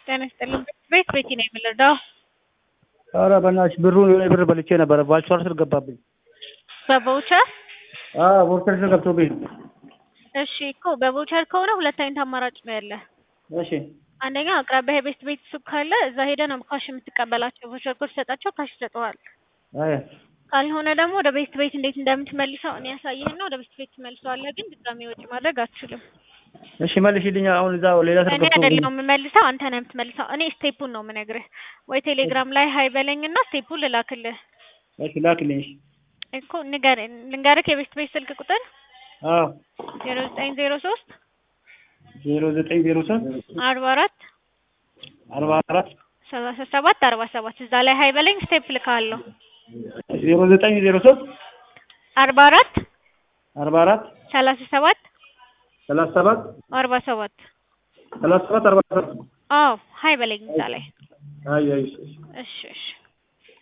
ጤና ይስጥልኝ። ቤት ቤቲ ነው የምንረዳው። ኧረ በእናትሽ ብሩን የሆነ ብር በልቼ ነበረ ቫውቸር ስር ገባብኝ። በቮቸር አዎ ቫውቸር ስር ገብቶብኝ ነው። እሺ እኮ በቮቸር ከሆነ ሁለት አይነት አማራጭ ነው ያለ። እሺ አንደኛ አቅራቢያ የቤት ቤት ሱቅ ካለ እዛ ሄደህ ነው ካሽ የምትቀበላቸው። ቮቸር ኮድ ሰጣቸው ካሽ ይሰጠዋል። አይ ካልሆነ ደግሞ ወደ ቤት ቤት እንዴት እንደምትመልሰው እኔ ያሳይህና ወደ ቤት ቤት ትመልሰዋለህ። ግን ድጋሜ ወጪ ማድረግ አትችልም። እሺ መልሽልኝ። አሁን እዛ ሌላ ስር እኔ ገብቶብኝ አይደለሁም የምመልሰው አንተ ነህ የምትመልሰው። እኔ ስቴፑን ነው የምነግርህ። ወይ ቴሌግራም ላይ ሀይ በለኝና ስቴፑን ልላክልህ እሺ ላክልኝ። እሺ እኮ ንገር ልንገርህ የቤት ቤት ስልክ ቁጥር አዎ ዜሮ ዘጠኝ ዜሮ ሶስት ዜሮ ዘጠኝ ዜሮ ሶስት አርባ አራት አርባ አራት ሰላሳ ሰባት አርባ ሰባት እዛ ላይ ሀይ በለኝ ስቴፕ ልካለሁ። ዜሮ ዘጠኝ ዜሮ ሶስት አርባ አራት አርባ አራት ሰላሳ ሰባት ሰላሳ ሰባት አርባ ሰባት ሰላሳ ሰባት አርባ ሰባት አዎ ሀይ በለኝ እዛ ላይ አይ አይ እሺ እሺ እሺ